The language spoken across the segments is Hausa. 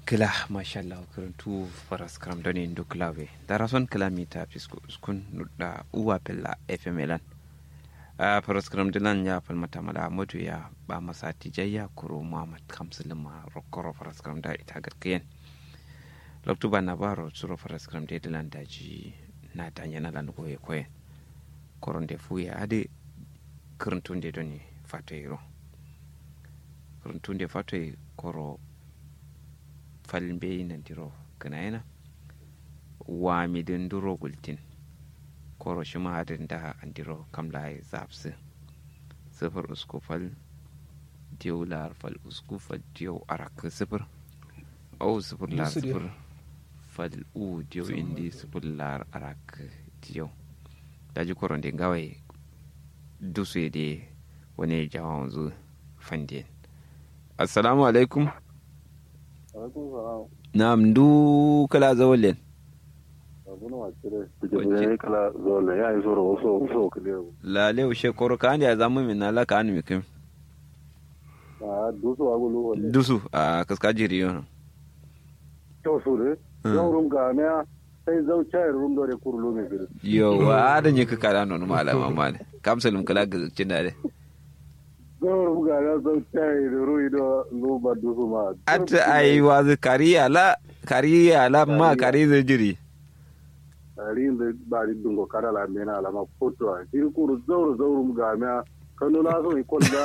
kila mashallah karantu faras karam doni ndu klawe darason kilamita pisku skun nudda uwa pella fm elan a faras karam dilan ya falmata mala modu ya ba masa tijayya kuro muhammad kamsulma rokoro faras karam da ita gatkiyen loktuba na baro suro faras karam de dilan daji na tanya na lan goye koyen koron de fuya ade karantun de doni fatoyiro karantun de fatoy koro falin be nandiro kana yana wami din duro gultin koro shi ma hadin da andiro kamla ya zapsi sifir usku fal diyo lar fal usku fal diyo arak sifir au sifir lar sifir fal u diyo indi sifir lar arak diyo daji koron din gawai dusu de wani jawon zu fandin assalamu alaikum Naam, ndu kala zawlen. La le ushe koro kan ya zamu min la kan mi kim. dusu agulu wale Dusu a kaska jiri yo. to su de yau rum ga ne sai zau chayar rum dore kurlu me gidi Yo wa da nyika kala non malama mane. Kam salum kala gazin dare. zau rum ga ne zau chayar ruwi do lu ba dusu ma At ai wa kariya la kariya la ma kari zai jiri. ari da ba ri dungo kara la mena la ma foto a jiri kuru zau zau rum ga ne kanu na so ikon da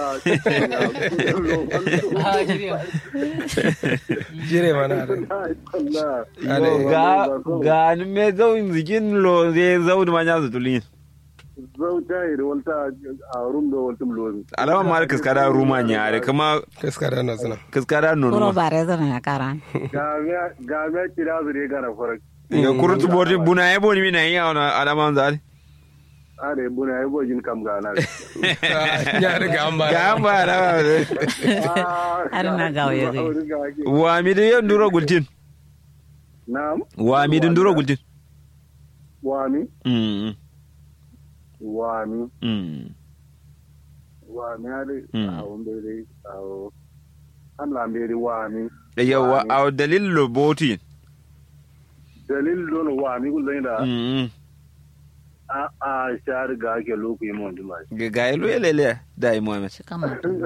jire mana da Ga ga ni me zau zigin lo zai zau da manya su tulin. zau chayar walta a rum do waltum lo Alama ma kaskada rumanya are kuma kaskara na suna kaskada Kuro nono. bare zana ya karan. ga me ga me kira su de gara farak Ya kurutu boti buna ya boni mina yi a alama zari. are buna ai bojin kam ga na ya riga an ba Ga an ba da Har na gawo ya gai. wa mi da yan duro gultin. Na'am. Wa mi din duro gultin. Wami, Mm. wami, Mm. wami hadi Mm. a wambere a an lambere wami. Yawa a dalil lo boti. Dalil don wami kullum da Mm. a a shar ga ake loku yi mun dima. Ga ga yelo yelele da yi Muhammad. Shi kan mutum.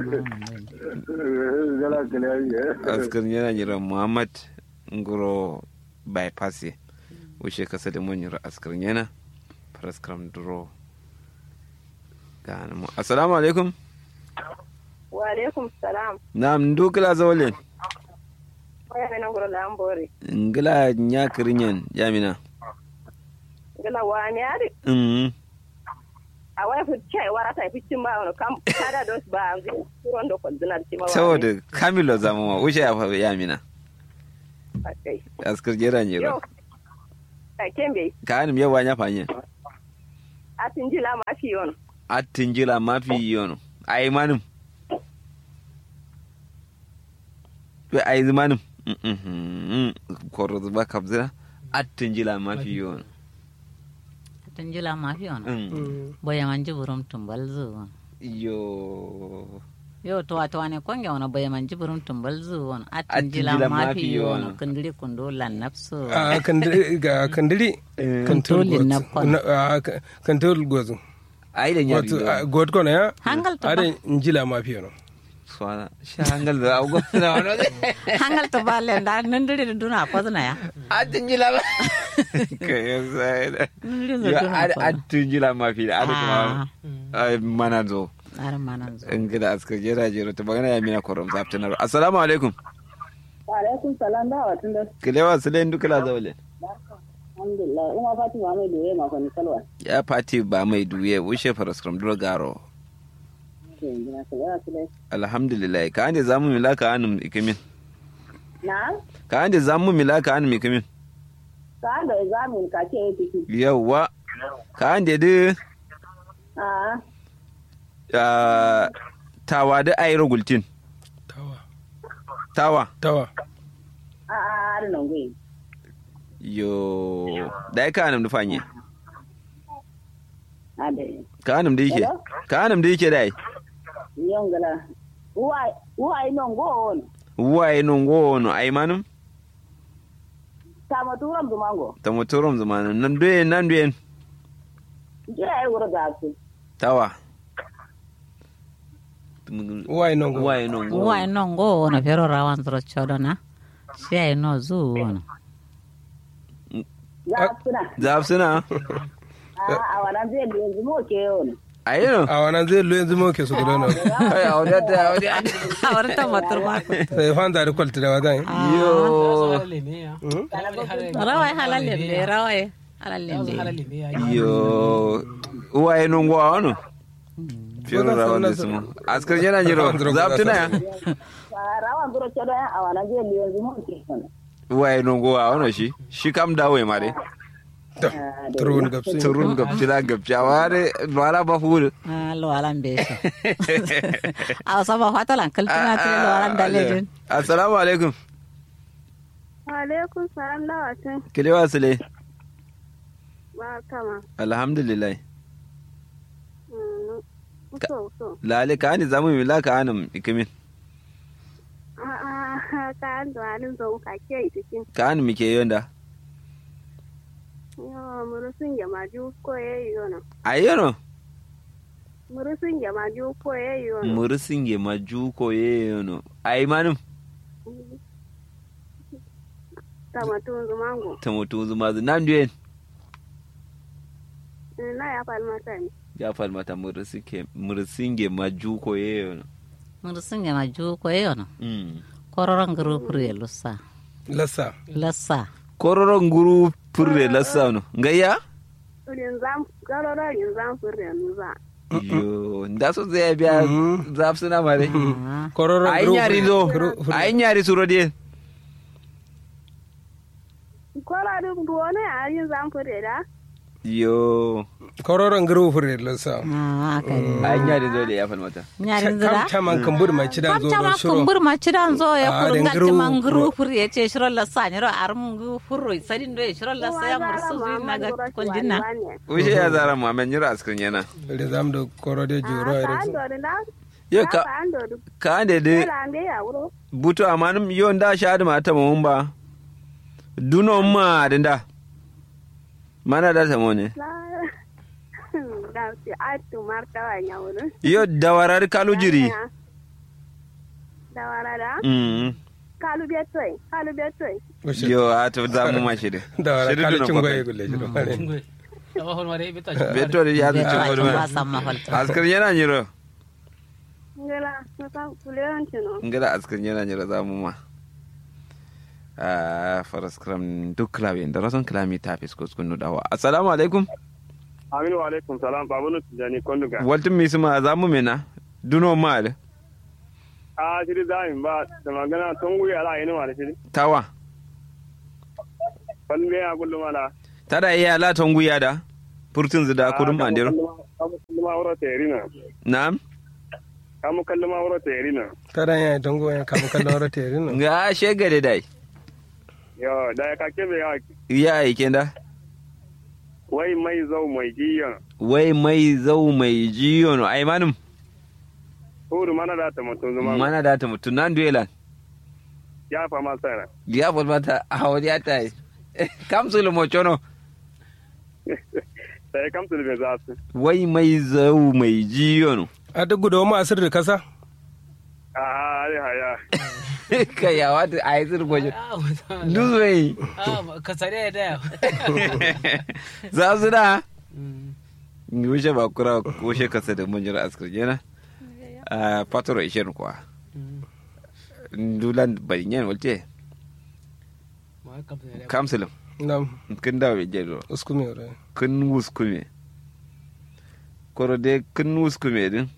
Gala gala ya. Askar yana jira Muhammad ngoro bypass. Wuce kasa da mun jira askar yana. Paraskram duro. Ga mu. Assalamu alaikum. wa alaikum salam Na'am ndukila zawlen. waya mena ngoro lambore Ngila nya kirinyan jamina. gala wa mi ari Mm. a waya fu chai wara ta fi cin ba wono kam kada dos ba ngi turon do ko dinar ci ma wa Saboda Kamilo zama wuce ya fa yamina. okay Askar jira yo nyiro. a kembe Ka anim yawa nya fanye. a tinjila ma fi yon Attin jila mafi yono. Ai manum. Be ai manum. Mhm. Koro zuba kabzira. Attin jila mafi yono. Tun jila mafi wani. Mm. Boya man ji burum tumbal zuwa. Yo. Yo to wato wane kwange wani boya man ji burum tumbal zuwa. Atin Atin jila jila mafi mafi wani. wani. Kundiri kundo lan nafsu. a kandiri ga kandiri Kantolin na kwana. kantol gozu Ai da nyari. wato a, god kono ya Hangal to ba. are njila mafi no Swana. Sha hangal da ago na wano. Hangal to ba le da nindiri da duna kwazna ya. Attin jila ma. Kai sai da. Nindiri Yo da duna kwazna. attin jila mafi da ada kuma. Ai mana zo. Arin manan zo. in gida askar jera jero ta magana ya mina korom zaftinar assalamu alaikum wa alaikum salam da watun da kilewa su len dukula zaule alhamdulillah ina fatima mai doye ma ko ni salwa ya fati ba mai duye wuce faraskram duro garo ke gina ka ya su dai alhamdulillah ka ande zamu milaka anum ikimin na ka ande zamu milaka anum ikimin ka da examin ka ke yi tiki yawwa ka ande de a ah, tawa da ayro gultin tawa tawa tawa a a har nan gai yo da ka anum da fanye a da ka anum da yake Hello? ka anum da yake dai yon gala uwa uwa ino ngon waye non gono ay manum Kama turan zumango. ta motorom zamanin nan duyen nan duyen Jira ai wura ga su. tawa Wai non go. waye non go Uwa ino ngo wono pero rawan zuro chodo na. Shia ino zu wono. Ya suna. zaf suna A a wannan zai da yanzu mo ke yau. ayino A wannan zai lo yanzu mo ke su gudu no. ay awda ta awda Ahora ta motor ma. Sai fan da kwalta da wadan. yo Rawai halal lembe rawai halal lembe. yo waye non go awno fiero rawan da sumo askar yana jiro zaf tuna ya Rawan zuro ce don a wannan zai da yanzu mo ke yau. waye non go awno shi shi kam dawo ma dai Turun gabsi. turun gabci da gabci a ware wala ba fulu Ah lo alan be so. Aw sama fata lan kaltuna te lo alan dalejin. assalamu alaikum Alaikum salam lawatin kile wasile ba kama. alhamdulillah So so. lale ka ani zamu mi la ka anam ikimin A a ka an da halin zo ka ke yi cikin. ka ani mi ke yonda Yo murusun ya maju ko yayi yono. ayono Murusun ya maju ko yayi yono. murisinge majuko yeyono ai manum Kama tun zumango. tamutu zumazu nan duyen Na ya falmata ne. ya falmata murisinge murisinge majuko yeyono Mun singa ma ju ko yono. mm. Kororon guru pure lusa. Lassa. Lassa. kororon guru purre lassano ngayya Rin zam garoro rin zam furre nuza. yo nda so zai biya zaf suna mare Ah. Kororon ai group. nyari zo Group. ai nyari suro de Kola duk duwane a yin zam furre da. yo Kororon group fure lassa. Ah kai. ai nyari zo de ya falmata Nyarin Kam zira. taman kambur mai cidan zo Kamta ma don shiro. kumbur ma cidan zo ya Ah, kuru den ngati gru- man gru fur ya ce shiro la sa nyiro arum gu furro sadin do ya shiro la sa ya mursu zu na ga konjinna. ushe ya zara mu amen nyira askrin yana Da zamu da koro da juro Ka ya an dori na. yo ka Ka an dori. ka ande de Kala an ya wuro. buto amanum yo nda shadi ma ta mun ba duno ma dinda mana da ta ne Da si atu martawa ya wuro. yo dawarar kalu jiri Da wara da. mm Kalu betoi. Kalu betoi. yo a to za mu ma shi de Da wara Shiri kala duno cin kwa goye kai. gulle jiro. beto de ya Be zuci to ko ba ma san ma falta. askrin yana nyiro Ngela na ka kulewan tino. ngada askrin yana nyiro za mu ma a faras kram duk klawe da rason klami ta fisko skunu dawa assalamu alaikum aminu wa alaikum salam babunu tijani konduga waltin mi suma za mu mena duno ma da a shiri zamin ba da magana tun wuya ala yin wani shiri tawa wani me ya kullum ala tada iya la tonguya da furtun zida kudin mandiro kamu kalluma wuro ta yarina na'am kamu kalluma wuro ta yarina Kadan ya tango ya kamu kallon rata yari no. ga shegare dai yo da ya kake me ya ya aike da wai mai zau mai jiyan wai mai zau mai jiyo no ai manum hudu mana da ta mutum zuma mana da ta mutu nan duelan ya fa ma sana ya fol mata a wani ya ta yi kamsul mo chono da ya kamta da me za su wai mai zau mai jiyo no A duk gudu ma asir da kasa. a haya haya kai ya wata a yi zirgwajo duzwai ka tsare da ya za su da wuce ba kura wuce kasa da mun jira askar yana a fatoro ishirin kuwa dulan barinyan walte kamsulum Nam kin dawo bai jero uskumi ore. kin wuskume koro de kin wuskume din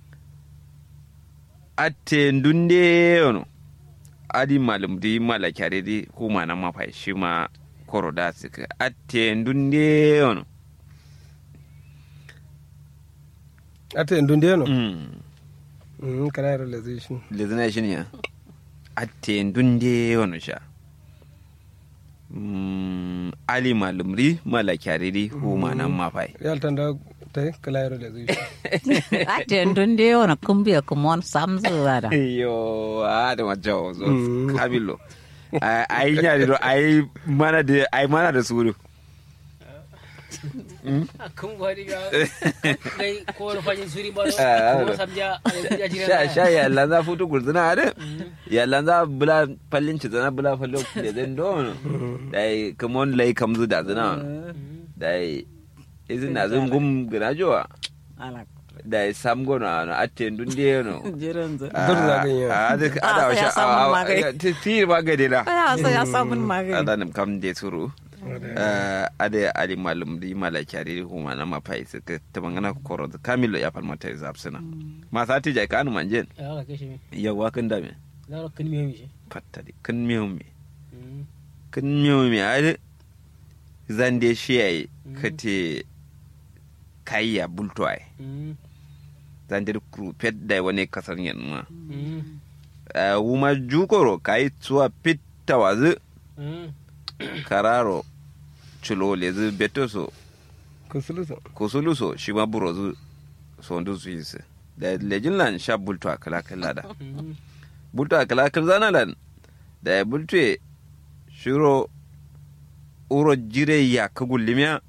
atte ndunde ono adi malum di mala kyare di kuma na mafa shi ma koro da suka atte ndunde ono Ata indun da no. mm Mm kana realization. lezina shi ne ya atte ndunde ono sha mm ali malum ri mala kyare di kuma na mafa Real tanda tai kala realization. Ate ndunde ona kumbiya kumon samzu wada. yo ada majawo zo Mm. kabilo a yi nyari do a yi mana da a yi mana da suru a kun gwadi ga kai ko wani fajin suri ba Ah, ko ah. samja a yanzu ya jira sha sha ya lanza futu gurzuna ade ya lanza bula fallin ci zana bula fallo da zan don dai kamon lai kamzu da zana dai izin na zun gum gina jowa ala dai sam gona na atte ndun de no jiran zu Dur za ka yi. a da Ah, ada sai ya sha samu a magani. ti ti magani la aya so ya samun magani ada nam kam de suru Eh, ada ali malum di mala kyari huma na mapai su ka tabangana koro kamilo ya falmata zapsina ma sati jai kanu manjen ya ga kashe mi yawa kan dame da ro kun mi mi shi fattadi kan miyo me kan miyo me ade zande shi yayi kate kayya bulto ai zande kru pet dai wani kasar yan ma Eh, wuma jukoro kai tsuwa pitta wazu kararo chulo lezu betoso kusulusu kusuluso shi ma burozu sondu su yi su da lejin lan sha bulto a kala kala da bulto a kala kala zana lan da ya bulto shiro uro jire ya ka gullimiya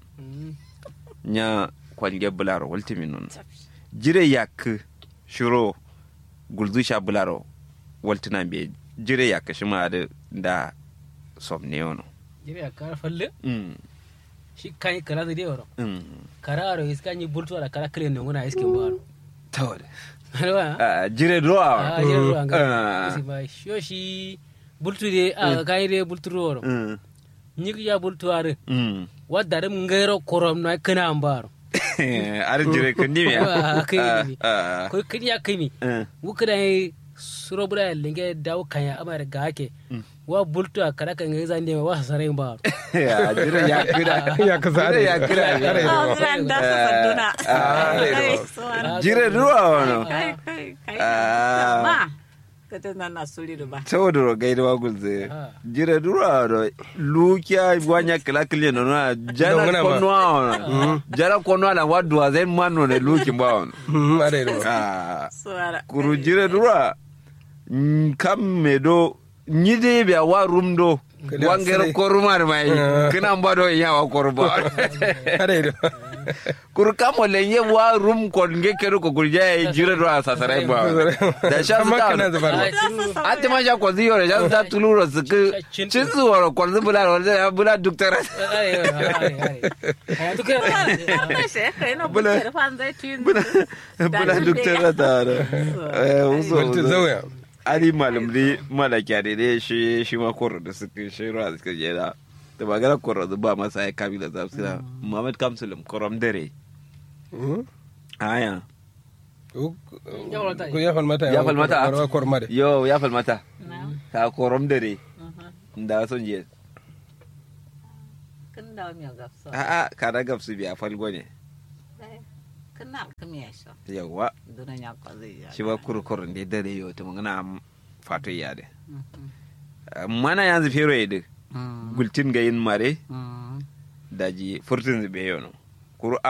nya kwalge bularo waltimi nun jire ya ka shiro gulzu sha bularo waltina be jire ya ka shi ma da da somne yono jira ya kara falle mm shi kan yi kara da dai waro mm kara aro iska ni bultu da kara kare ne nguna iske baro tawale alwa Ah, jire ruwa a jira ruwa Ah. ga isi ba sho shi bultu de a kai de bultu waro Mm. ni ya bultu are Mm. wadda rim ngairo korom na kana ambaro ar jire ko ndimi Ah, kai ndimi. ah ko kidi ya kimi ah wukida yi suro bura linge dawo kanya amara ga ake wa bultu a kada kan zan ne wa sarai ba ya jire ya kira ya kasa jire ya kira ah jiran da su sanduna Ah, Kai, so an- jire ruwa wono kai kai kai Ah. ma kata na na suri da ba tawdoro gaida wa gulze Ah. jire ruwa wono lukia wanya kila kile no na jana Dongana ba. konwa wono jana konwa na wadu wa zen mano ne luki ba wono are do ah so ara kuru jire ruwa mm, kam medo nyide be wa rumdo Kada wangere sire. korumar mai Ah. kina mbado ya wa korba are do kuru kamo lenye wa rum kon nge keru ko kurja ya jire ruwa sasare ba da sha su amma ta kana zubar ba ate ma sha ko ziyo re sha su ta tuluro su ku Cin- cin su woro kon zu bula wala ya bula duktara bula bula bula duktara ta da eh uso Wanta uso. zauya ali malam dai malaka da dai shi shi ma koro da suka shi ruwa suka je da da magana koro da ba masa ya kabila za su da Muhammad Kamsulum korom dare aya ko ya falmata Ya falmata? barwa korma de yo ya falmata ta korom dare da son je kan da mi gafsa a a kada gafsu biya falgo ne kan na kan ya sha yawa dunan ya ko zai ya shi ba kurkurin da dare yo ta magana fato ya de mana yanzu fero ya de gultin ga yin mare daji furtun zube yau no kuru